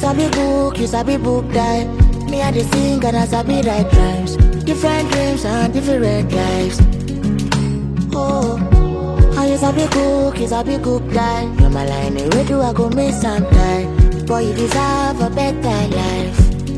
sabi book, you sabi book die. Me I dey sing and I sabi write rhymes. Different dreams and different lives. Oh, and you sabi cook, you sabi cook die. You're my line, where do I go miss and die? Boy, you deserve a better life.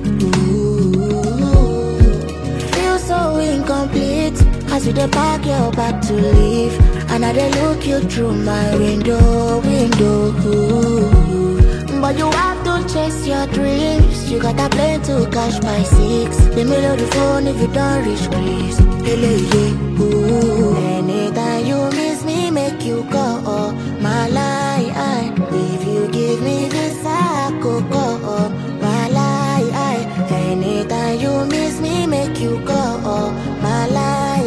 Ooh, feel so incomplete as you dey pack your bag to leave, and I dey look you through my window, window. Ooh. But you have to chase your dreams. You got a plane to catch by six. The middle of the phone if you don't reach Greece. Hele, yeah, ooh. Anytime you miss me, make you go. My lie, if you give me this, I could go. My lie, anytime you miss me, make you go. My lie,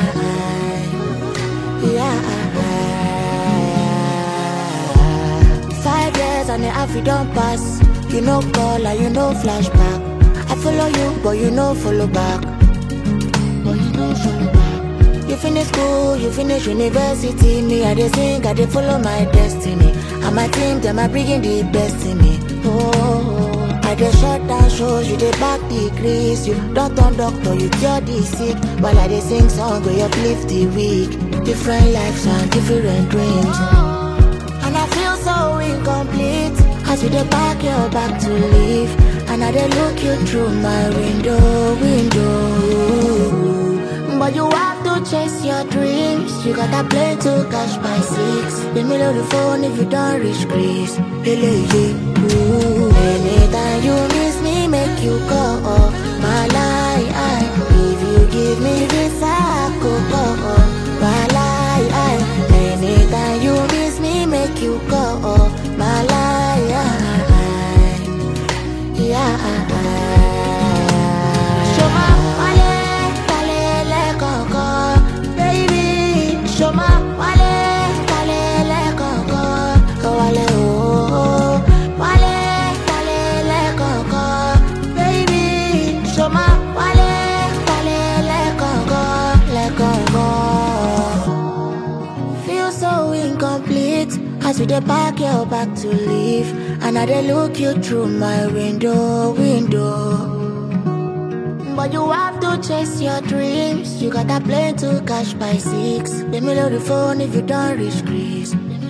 yeah. Five years and the half you don't pass. You no call and you no flashback. I follow you, but you no follow back. But you no follow back. You finish school, you finish university. Me, I dey sing, I dey follow my destiny. And my team, them are bringing the best in me. Oh, I dey shut down shows, you dey back degrees. You don't turn doctor, you cure the sick. While I dey sing song, we uplift the weak. Different lives and different dreams. And I feel so incomplete as we dey pack your back to leave. And I dey look you through my window, window. But you have to chase your dreams. You got a plane to catch by six. The middle of the phone if you don't reach Greece. Hele, yeah, ooh. Anytime you miss me, make you go. My lie, if you give me this, I could go. My lie, anytime you miss me, make you go. My lie, yeah. Show my wale, wale, koko, baby. Show my wale, wale, koko, wale, oh, wale, wale, koko, baby. Show my wale, wale, koko, le koko. Feel so incomplete as we dey pack your back to leave, and I dey look you through my window, window. But you have to chase your dreams. You got a plane to catch by six. The middle of the phone if you don't reach Greece.